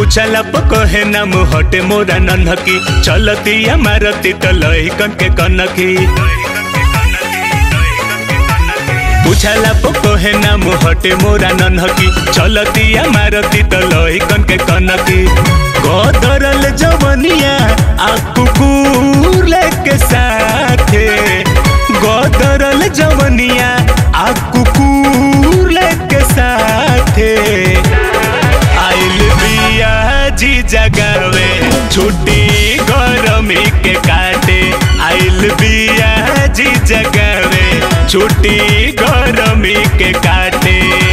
पूछला पकहे नाम हटे मोरा नन्हकी चलती मारती त लहिकन के कनकी पूछला पकहे नाम हटे मोरा नन्हकी चलती मारती त लहिकन के कनकी गदरल जवनिया आ कुकुर लेके साथे गदरल जवनिया आ कुकुर लेके साथे आइल बिया जी जगावे छुट्टी गरमी के काटे आइल बिया जी जगावे छुट्टी गरमी के काटे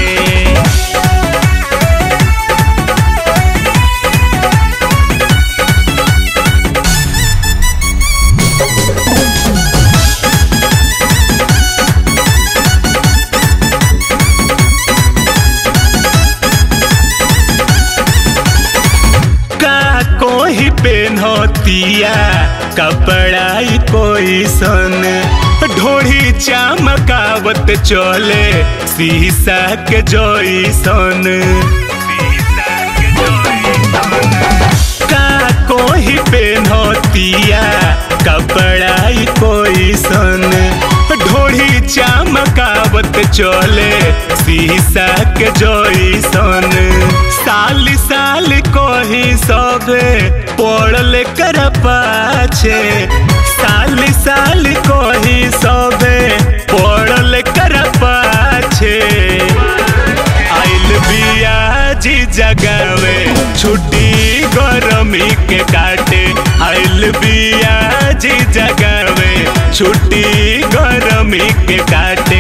का कोई पेन्हतिया कपड़ाई कोई सन ढोड़ी चमकावत चले शीशा के जैसन का कोई पेन्हतिया कपड़ाई कोई सन ढोड़ी चमकावत चले शीशा के जैसन साल साल कोही सबे पड़ल कर पाछे साल साल कोही सबे पड़ल कर पाछे आइल बिया जी जगावे छुट्टी गरमी के काटे आइल बिया जी जगावे छुट्टी गरमी के काटे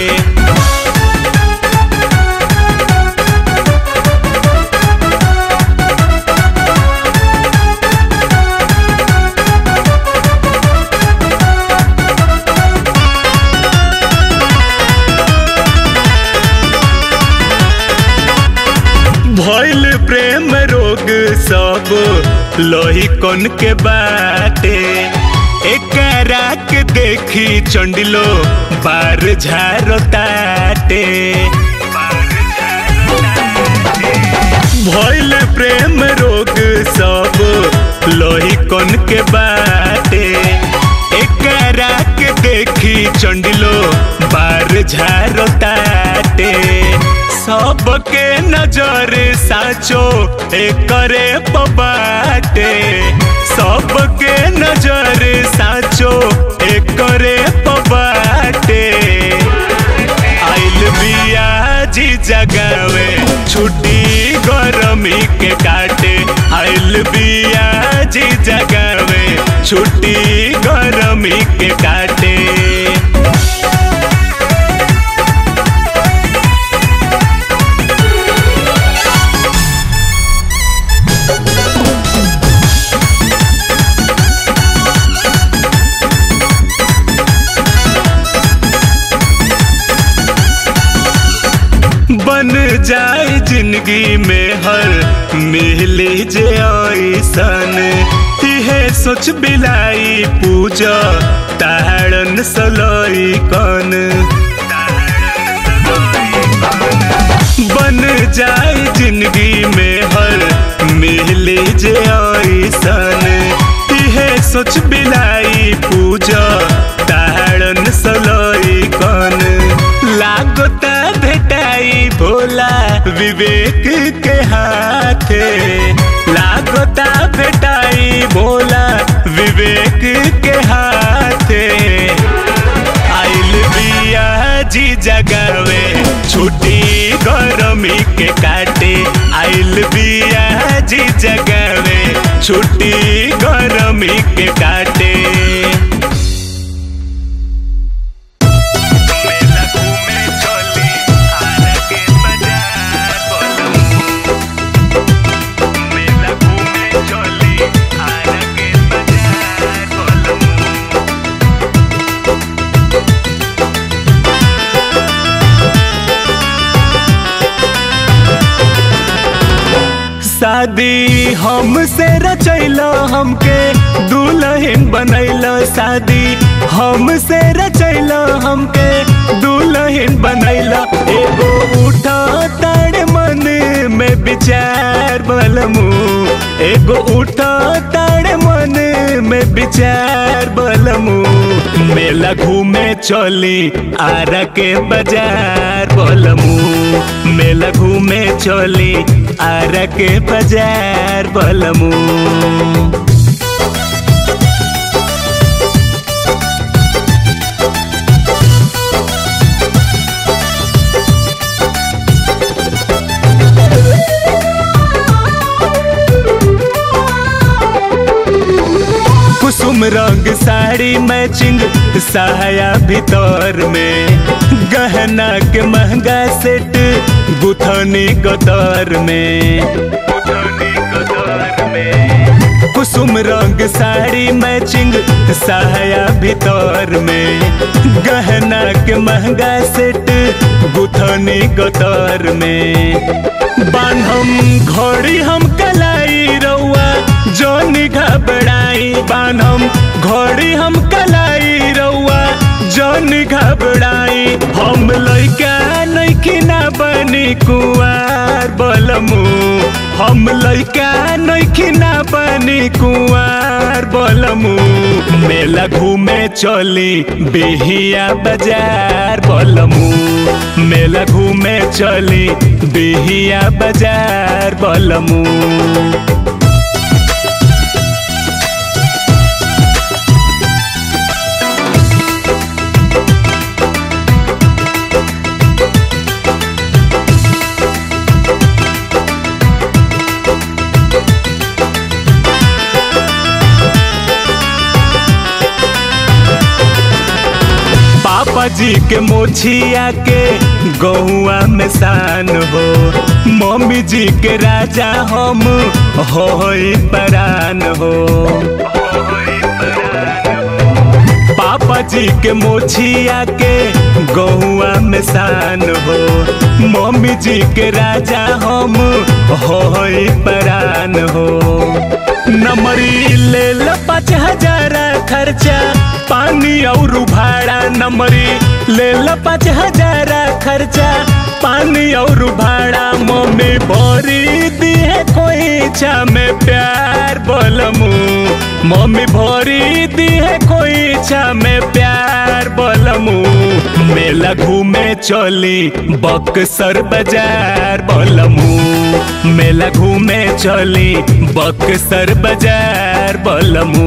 भइल प्रेम रोग सब लोही कन के बाटे एकरा के देखी चंडिलो बार झारो ताटे भइल प्रेम रोग सब लोही कन के बाटे एकरा के देखी चंडिलो बार झारो ताटे सबके नजर साचो एकरे पबाटे सबके नजर साचो एकरे पबाटे आइल बिया जी जगावे छुट्टी गरमी के काटे आइल बिया जी जगावे छुट्टी गरमी के काटे बन जाए जिंदगी में हर मिली जे ऐसन इहे सोच बिलाई पूजा ताड़न सलई कन बन जाए जिंदगी में हर मिली जे ऐसन इहे सोच बिलाई पूजा ताड़न सलई कन लागता भेटाई भोला विवेक के हाथे लागता भेटाई भोला विवेक के हाथे आइल बिया जी जगावे छुट्टी गरमी के काटे आइल बिया जी जगावे छुट्टी गरमी के काटे मेला घूमे चली आरा के बाजार बोलम मेला घूमे चली आरा के बाजार बोलम शादी हमसे रचैलो हमके दुल्हन बनैलो शादी हमसे रचैलो हमके दुल्हन बनैलो एगो उठा ताड़ मन में विचार बलमू एगो उठो ताड़ मन में विचार बलमू मेला घूमे चली आरा के बाजार बलमू मेला घूमे चली आरा के बाजार बलमू कुसुम रंग साड़ी मैचिंग सहाया भीतर में गहना के महंगा सेट गुथनी गदर में कुसुम रंग साड़ी मैचिंग सहाया भीतर में गहना के महंगा सेट गुथनी गदर में बान्हम घोड़ी हम कलाई रउआ जोनी घबराई बान्हम घोड़ी हम कलाई रउआ जोनी घबराई हम लइका नइखी ना बनी कुआर बलमू हम लइका नइखी ना बनी कुआर बलमू मेला घूमे चली बिहिया बाजार बलमू मेला घूमे चली बिहिया बाजार बलमू पापा जी के मोछिया के गहुआ में शान हो मम्मी जी के राजा हम हो परान हो पापा जी के मोछिया के गहुआ में शान हो मम्मी जी के राजा हम हो परान हो नमरी ले लो पाँच हजार खर्चा पानी और भाड़ा नमरी ले लो पाँच हजार खर्चा पानी और भाड़ा मम्मी भरी दिए कोई छा में प्यार बोलमू मम्मी भरी दिए कोई छा में प्यार बोलमू मेला घूमे चली बक्सर बाजार बोलमू मेला घूमे चली बक्सर बाजार बोलमू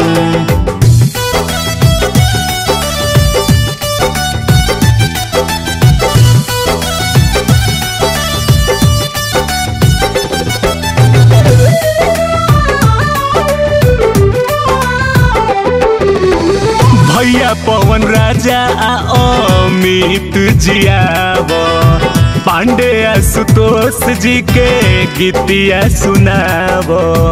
भैया पवन राजा आ अमित जियाब पांडे आशुतोष जी के गीतिया सुनाब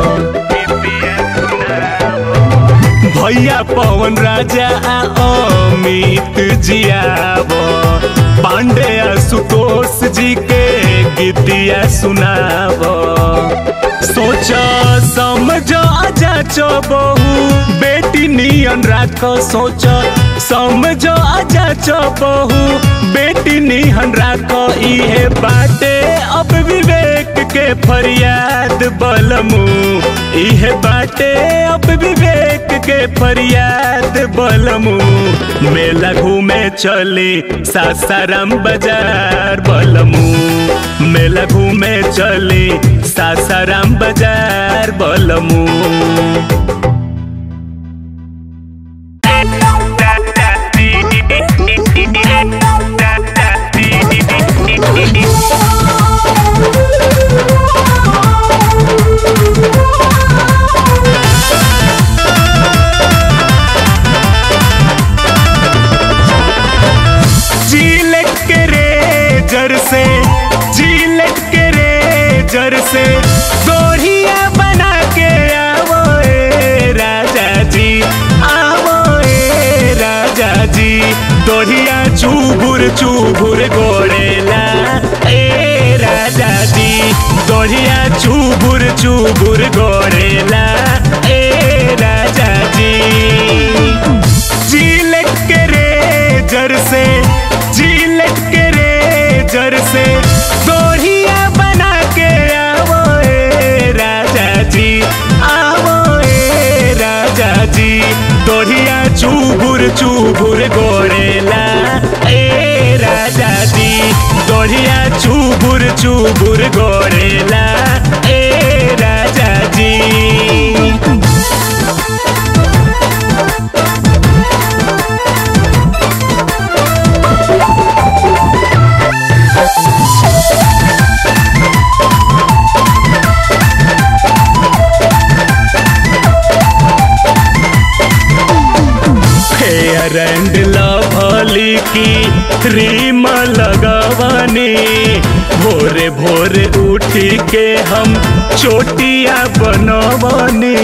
भैया पवन राजा आ अमित जियाब पांडे आशुतोष जी के गीतिया सुनाब सोच समझ जाचो बहू बेटी नियन राख सोच समझ जाचो बहू बेटी निहन राख इहे बाटे अब विवेक के फरियाद बलमू इहे बाटे अब विवेक के फरियाद बलमू मेला घूमे चली सासाराम बाजार बलमू मेला घूमे चली सासाराम बाजार बलमू जिलेट के रेजर से जिलेट के रेजर से गोढ़िया बना के आवो ए राजा जी आवो ए राजा जी दोढ़िया चूबुर चूबुर गोड़ेला ए राजा जी दोढ़िया चूबुर चूबुर गोड़ेला ए राजा जी जिलेट के रेजर से जिलेट के रेजर से गोढ़िया बना के दढ़िया चुबुर चुबुर गोरेला ए राजा जी दढ़िया चुबुर चुबुर गोरेला ए राजा जी फेयर एंड लवली की क्रीम लगवनी भोरे भोरे उठी के हम चोटिया बनवनी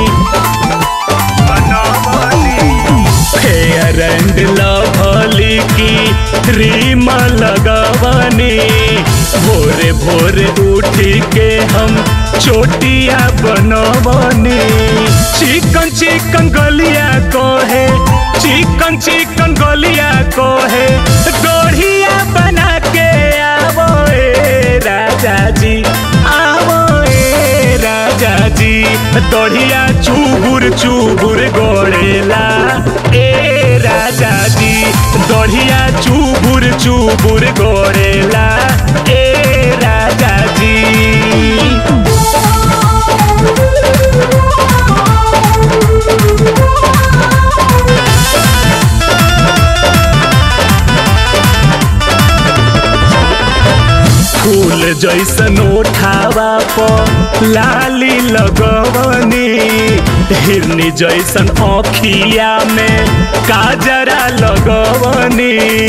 फेयर एंड लवली की क्रीम लगवनी भोरे भोरे उठी के हम चोटिया बनवनी चिकन चिकन गलिया को है चिकन चिकन गलिया को है गढ़िया बना के आवो ए राजा जी आवो ए राजा जी दढ़िया चुबुर चुबुर गोड़ेला ए राजा जी दढ़िया चुबुर चुबुर गोड़ेला ए राजा जी फूल जैसन उठावा प लाली लगवनी हिरनी जैसन अखिया में काजरा लगवनी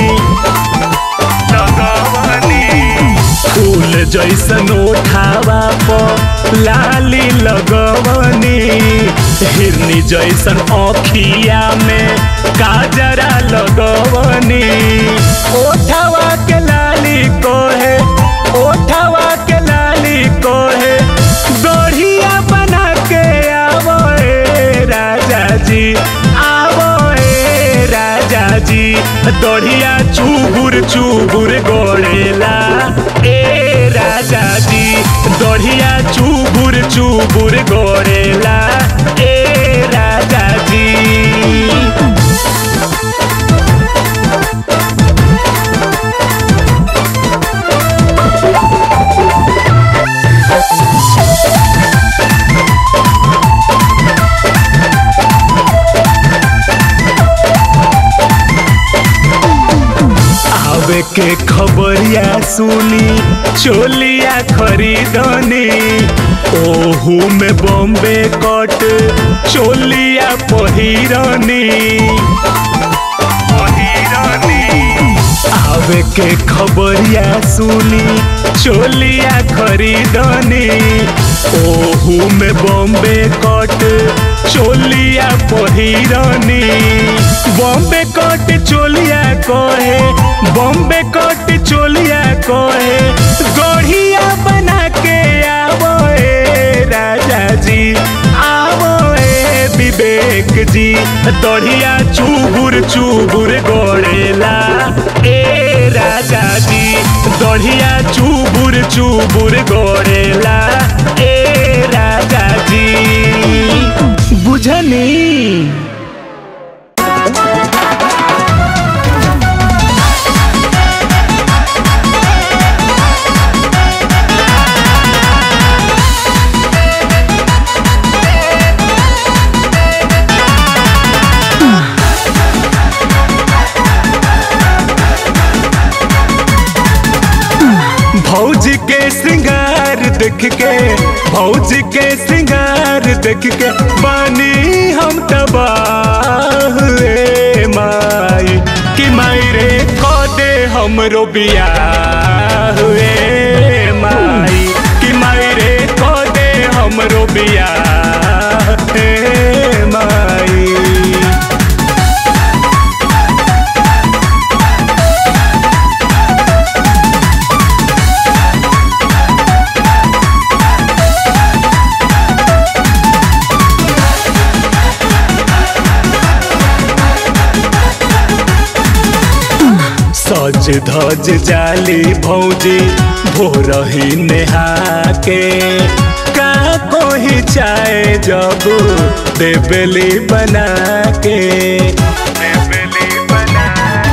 लगवनी फूल जैसन उठावा प लाली लगवनी हिरनी जैसन अखिया में काजरा लगवनी ओठावा के लाली को है ओठावा के लाली को है गढ़िया बना के आवो ए राजा जी आवो ए राजा जी दढ़िया चुबुर चुबुर गोड़ेला ए राजा जी दढ़िया चुबुर चुबुर गोड़ेला ए राजा जी आवे के खबरिया सुनी चोलिया खरीदनी ओहू में बॉम्बे कट चोलिया पहिरनी आवे के खबरिया सुनी चोलिया खरीदनी ओहू में बॉम्बे कट चोलिया पहिरनी बॉम्बे कट चोलिया कहे बॉम्बे कट चोलिया कहे गढ़िया बना के आवो ए राजा जी आवो ए विवेक जी दढ़िया चुबुर चुबुर गोड़ेला ए राजा जी दढ़िया चुबुर चुबुर गोड़ेला ए राजा जी बुझनी भौजी के श्रृंगार देख के भौजी के श्रृंगार देख के बानी हम तबाह रे माई कि माई रे कदे हमरो बियाह रे माई कि माई रे कदे हमरो बियाह रे माई सज धज जाली भौजी भोरही नेहा के का कोई चाय जब देबली बना के देबली बना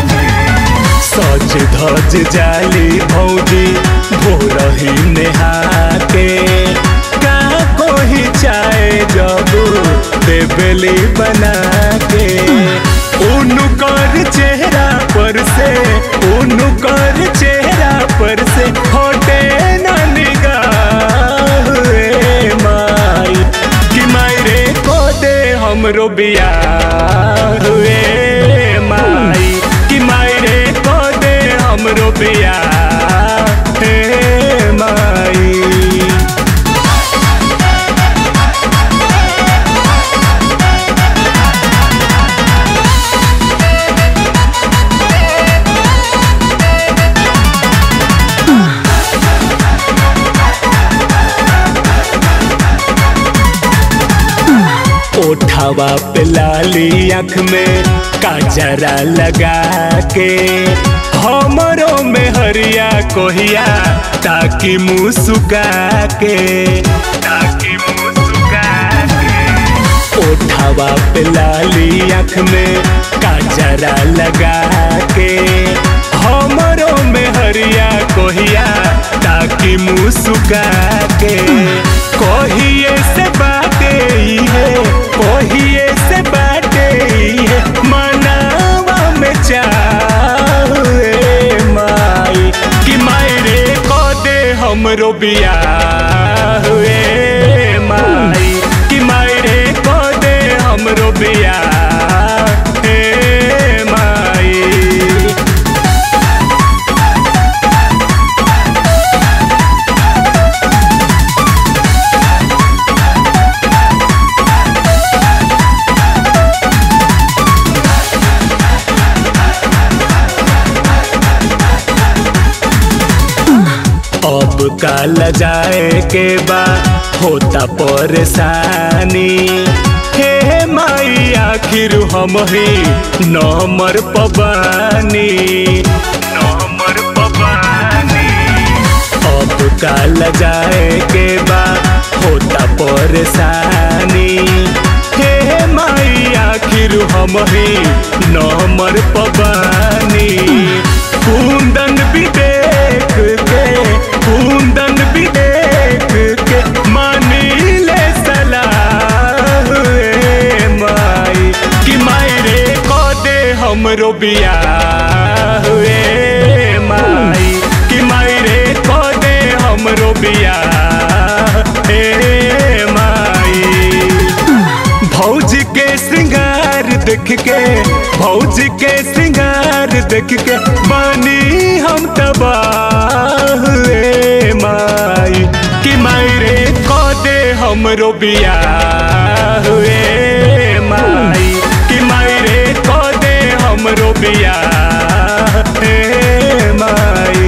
सज धज जाली भौजी भोरही नेहा के का कोई चाय जब देबली बना के उनकर चेहरा पर से उनकर चेहरा पर से होटे न निगाह रे माई कि माई रे को दे हमरो बियाह हुए माई कि माई रे को दे हमरो बियाह हे माई ओठावा पे लाली आँख में काजरा लगा के हमरो में हरिया कोहिया ताकि मुँह सुखा के ताकि मुँह सुखा के ओठावा पे लाली आँख में काजरा लगा के हमरो में हरिया कोहिया ताकि मुँह सुखा के कोहिए से बाटे ई है कोहिए से बाटे ई है मनावा में चाहे माई कि माई रे को दे हमरो बियाह हुए माई कि माई रे को दे हमरो बियाह हे माई अब काल जाए के बा होता परेशानी हे माई आखिर हम ही नमर पबानी नमर पबानी अब काल जाए के बा होता परेशानी हे माई आखिर हम ही नमर पबानी कुंदन भी देख के कुंदन भी देख के मानी ले सलाह ए माई कि माई रे को दे हमरो बियाह ए माई कि माई रे को दे हमरो बियाह ए माई भौजी के श्रृंगार देख के भौजी के श्रृंगार देख के बनी हम तबाह ए माई कि माई रे को दे हमरो बियाह ए माई कि माई रे को दे हमरो बियाह ए माई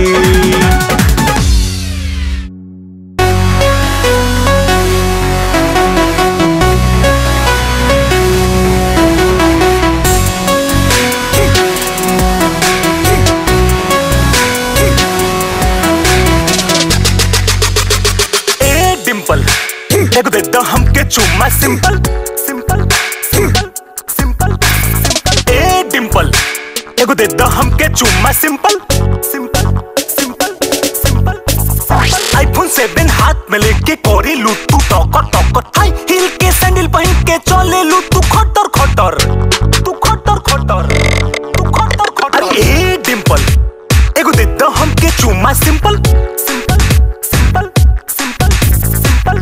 ए डिंपल एगो दे दो हमके चुम्मा simple simple simple simple simple ए डिंपल एगो दे दो हमके चुम्मा simple simple simple simple simple iPhone 7 हाथ में लेके कोरी लू तू टॉकर टॉकर हाई हील के सैंडल पहन के चले लू तू खटर खटर तू खटर खटर तू खटर खटर अरे ए डिंपल एगो दे दो हमके चुम्मा simple simple simple simple simple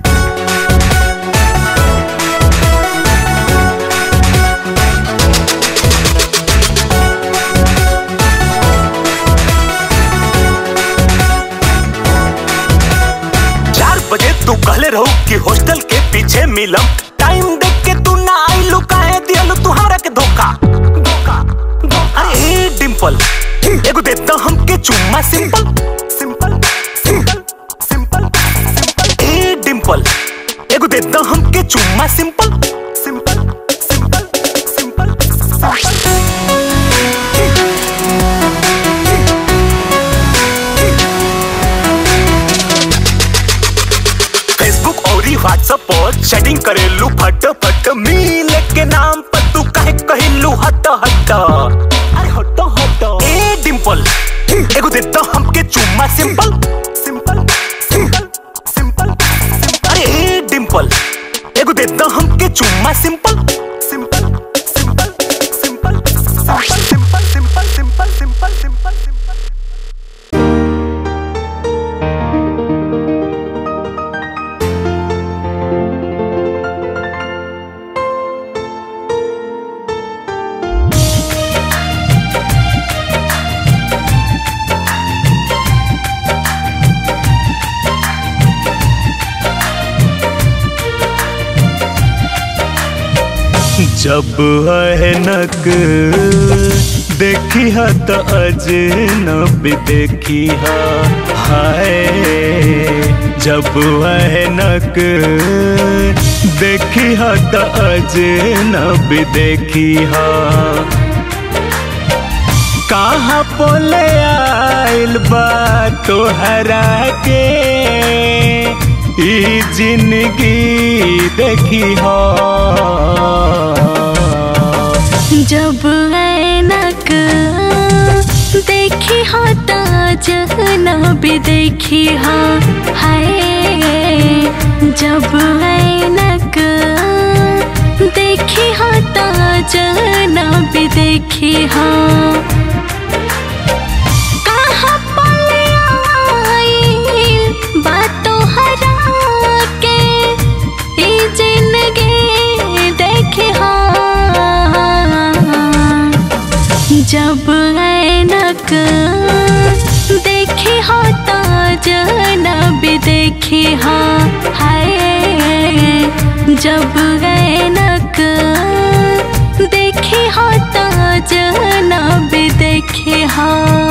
चार बजे तू कहले रहो कि हॉस्टल के पीछे मिलम टाइम देख के तू ना आइलू काहे दियलू तुहारा के धोखा धोखा धोखा अरे ए डिंपल एगो दे दो हमके चुम्मा simple simple simple simple simple ए डिंपल एगो दे दो हमके चुम्मा simple simple simple simple simple Facebook और सेटिंग करेलू फट फट मिले के नाम पर तू काहे कहिलू हट हट अरे हट हट ए डिंपल एगो दे दो हमके चुम्मा सिंपल सिंपल सिंपल सिंपल अरे ए डिंपल एगो दे दो हमके चुम्मा simple simple simple simple simple simple simple simple simple simple simple जब अहनक देखी हा त अजनबी देखी हा हाय जब अहनक देखी हा त अजनबी देखी हा कहाँ पोले आइल बा तोहरा के ई जिंदगी देखी हो जब ऐनक देखी हो तो भी देखी हो हाय जब ऐनक देखी हो तो भी देखी हो कहाँ पले आइल बातों हरा के ई जिंदगी देखी हो जब ऐनक देखी हो तो भी देखी हो हाय जब ऐनक देखी हो तो भी देखी हो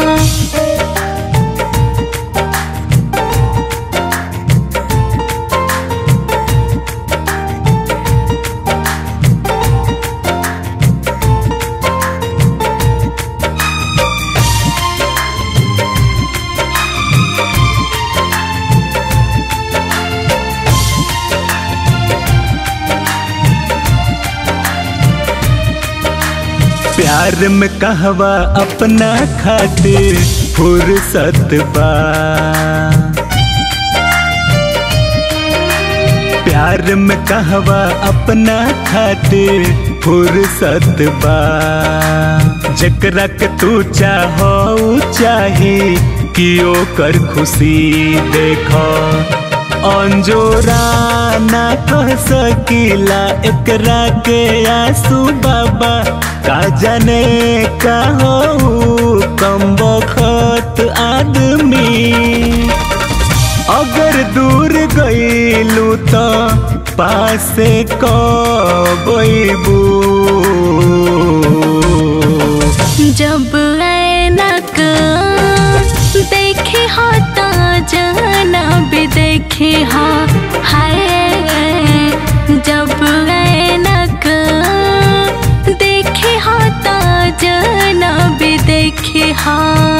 प्यार में कहवा अपना खातिर फुर्सत बा प्यार में कहवा अपना खातिर फुर्सत बा जकरा के तू चाहो चाही कि ओकर खुशी देखो अंजोरा ना कह सकीला एकरा के आंसू बाबा का जाने का हो कम बखत आदमी अगर दूर गईलू तो पासे कबू जब ऐनक देखी हो तो भी देखी हो हाय जब ऐनक देखी हो तो भी देखी हो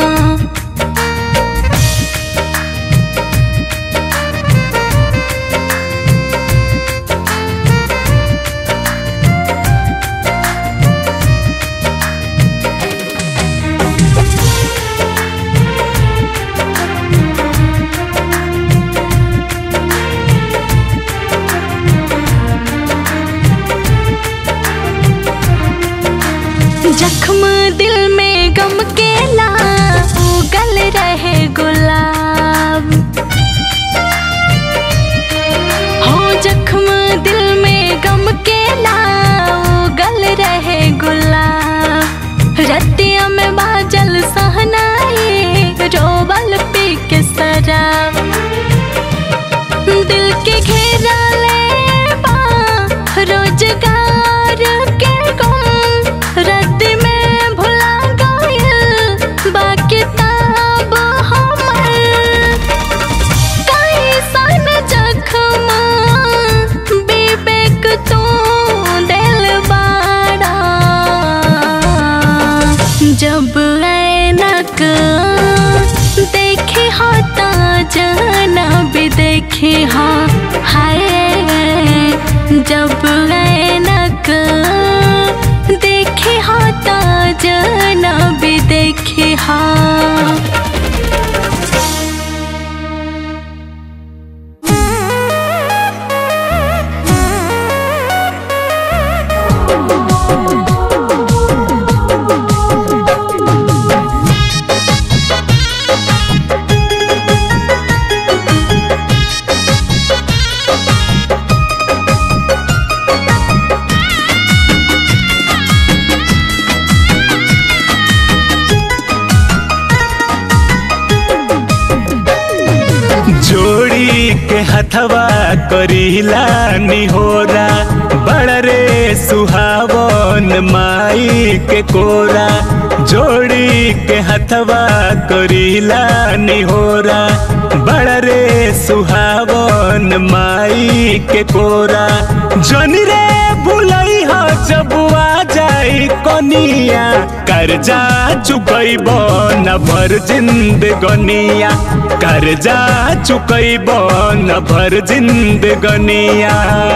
जख्म दिल में गम के ला उगल रहे गुलाब हो जख्म दिल में गम के ला उगल रहे गुलाब रतिया में बाजल सहनाई रोबल पी के शराब दिल के घेरा ले बा रोजगार के गुम रद्द में भुला गइल बा किताब हमर कैसन जख्म विवेक तू दिल बाड़ा जब ऐनक देखी हो तो भी देखी हो हाय जब ऐनक देखे हा ता जनब देखे हा जोड़ी के हथवा करीला निहोरा बड़ रे सुहावन माई के कोरा जोड़ी के हथवा करीला निहोरा बड़ रे सुहावन माई के कोरा जनी रे भुलई हो जब आ जाई कनिया कर्जा चुकैब न भर जिंदगनिया कर्जा चुकैब न भर जिंदगनिया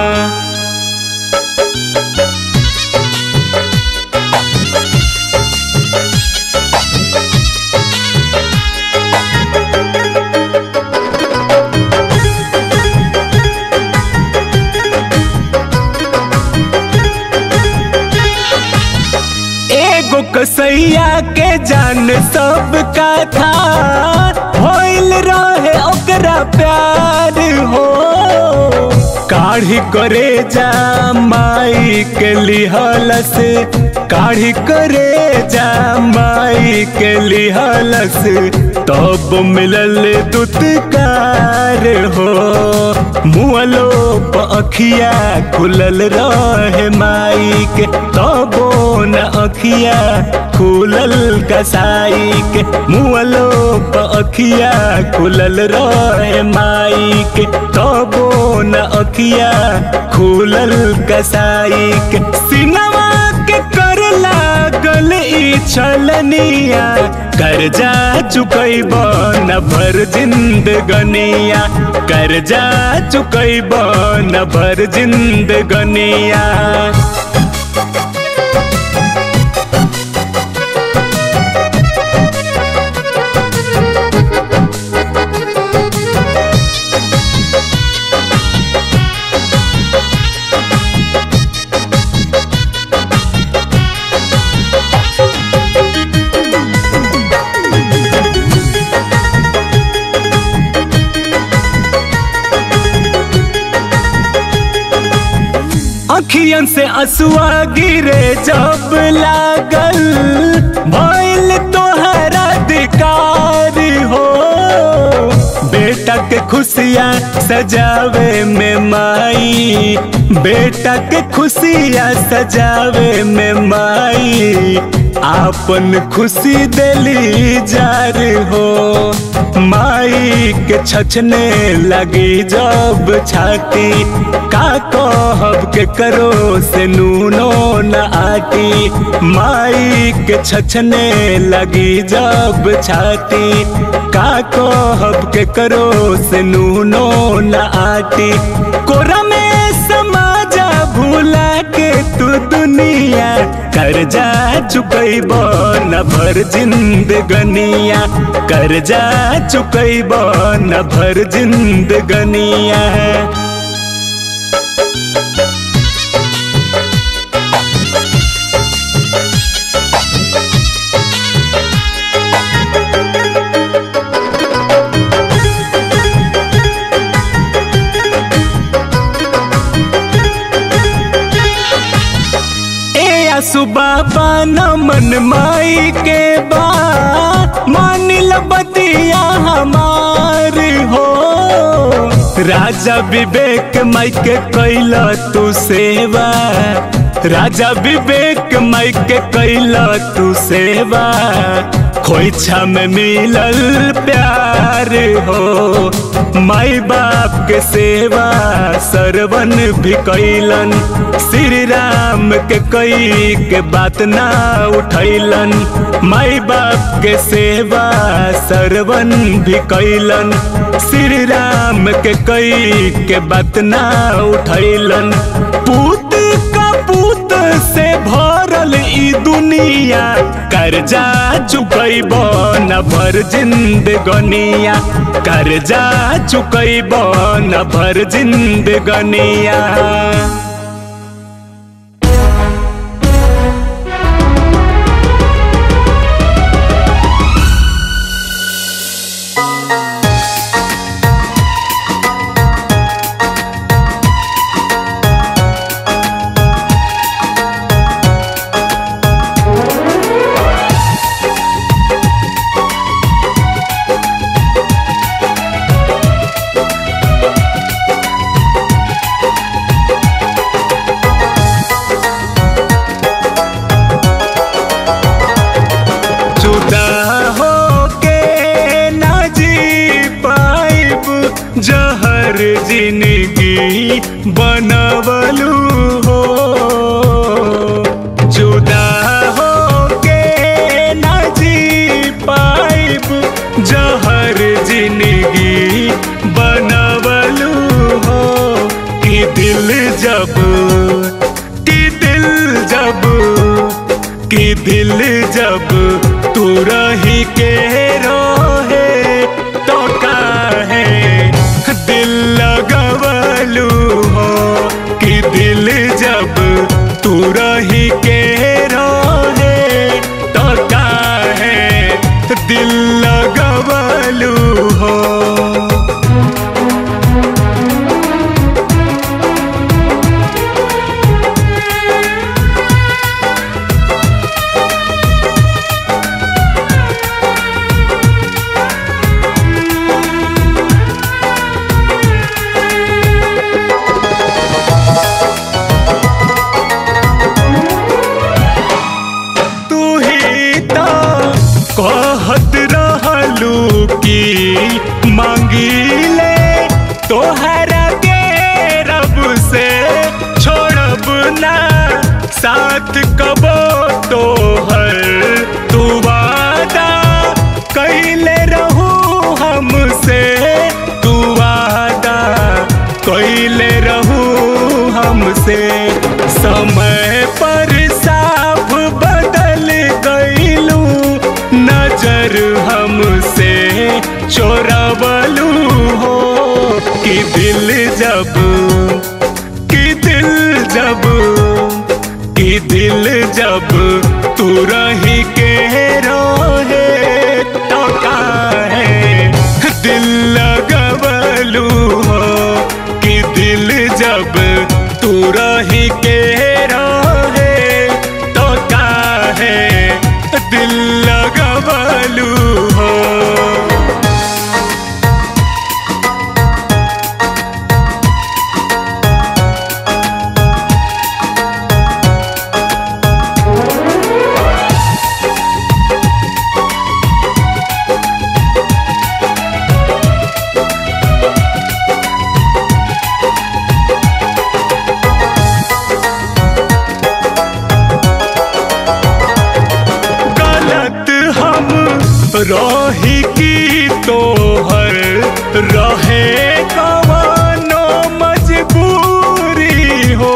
एगो कसैया के जान सबका था होइल रहे ओकरा प्यार हो काढ़ी करे जा माई के लिहल से काढ़ी करे जा माई के लिहल से तब मिलल दुत्कार हो मुअलो अखिया खुलल रहे माई के तबो न अखिया खुलल कसाई के मुअलो अखिया खुलल रहे माई के तबो न अखिया खुलल कसाई के सिनवा के कर लागल ई छलनिया कर्जा चुकैब न भर जिंदगनिया कर्जा चुकैब न भर जिंदगनिया अखियन से असुआ गिरे जब लागल भइल तोहरा अधिकार हो बेटा के खुशियाँ सजावे में माई बेटा के खुशियाँ सजावे में माई आपन खुशी दिली जार हो माई के छछने लगी जब छाती का कहब के करो से नूनो न आटी माई के छछने लगी जब छाती का कहब के करो से नूनो न आटी कोरा में समाजा भूला के तू दुनिया कर्जा चुकैब न भर जिंदगनिया कर्जा चुकैब न भर जिंदगनिया सुबाबा न मन माई के बा मानिल बतिया हमार हो राजा विवेक माई के कैल तू सेवा राजा विवेक माई के कैला तू सेवा खोइछा में मिलल प्यार हो माई बाप के सेवा सरवन भी कैलन श्री राम के कई के बात ना उठैलन माई बाप के सेवा सरवन भी कैलन श्री राम के कई के बात ना उठैलन पूत का पूत से भरल ई दुनिया कर्जा चुकैब न भर जिंदगनिया कर्जा चुकैब न भर जिंदगनिया जुदा हो के ना जी पाइब जहर जिंदगी बनवलू हो जुदा हो के ना जी पाइब जहर जिंदगी बनवलू हो कि दिल जब कि दिल जब कि दिल जब तू रही के रोहे तो काहे दिल लगवलू हो कि दिल जब तू रही के रोहे तो काहे दिल लगवलू हो तू ही तो कहत रहलू कि मांगिले तोहरा के रब से छोड़ब ना साथ कबो तोहर तू वादा कैले रहू हमसे तू वादा कैले रहू हमसे समय पर साफ बदल गईलू नजर हमसे चोरवलू हो कि दिल जब कि दिल जब कि दिल जब तू रही के रोहे तो काहे दिल लगवलू हो कि दिल जब तू रही के रोहे तो काहे दिल लगवलू हो गलत हम रही की तोहर रहे कवनो मजबूरी हो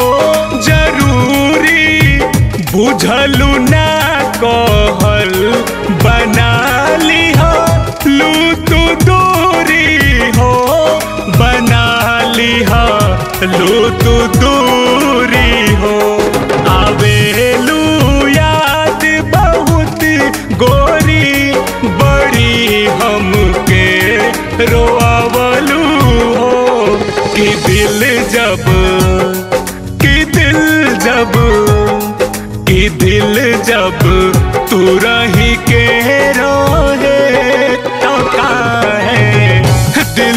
जरूरी बुझलू ना कहल बना लिहा लू तू दूरी हो बना लिहा लू तू दूरी हो आवेलू याद बहुत गोरी बड़ी हमके रोआवलू हो कि दिल जब कि दिल जब कि दिल जब तू रही के रोहे तो काहे दिल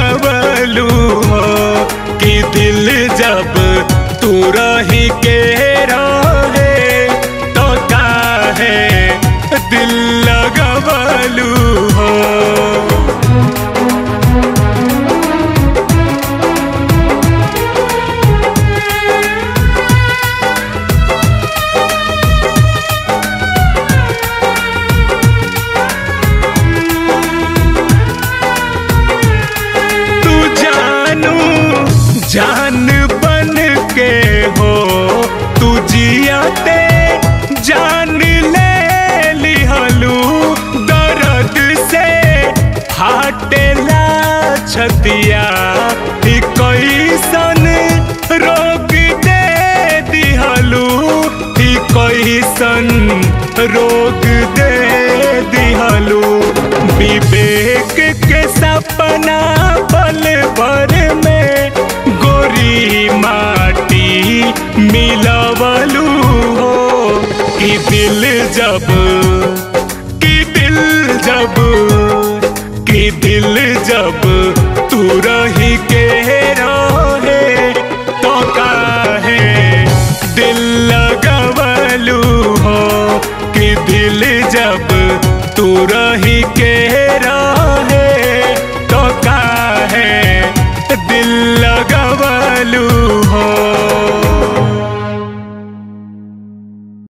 लगवलू हो कि दिल जब तू रही के लगवलू हो तू जानू जान बन के हो तू जियाते जान ले लिहलू दर्द से फाटेला छतिया ई कैसन रोग दे दिहलू ई कैसन रोग दे दिहलू विवेक के सपना पल भर में गोरी माटी मिलवलू हो कि दिल जब कि दिल जब कि दिल जब तू रही के रहे तो काहे दिल लगवलू हो कि दिल जब तू रही के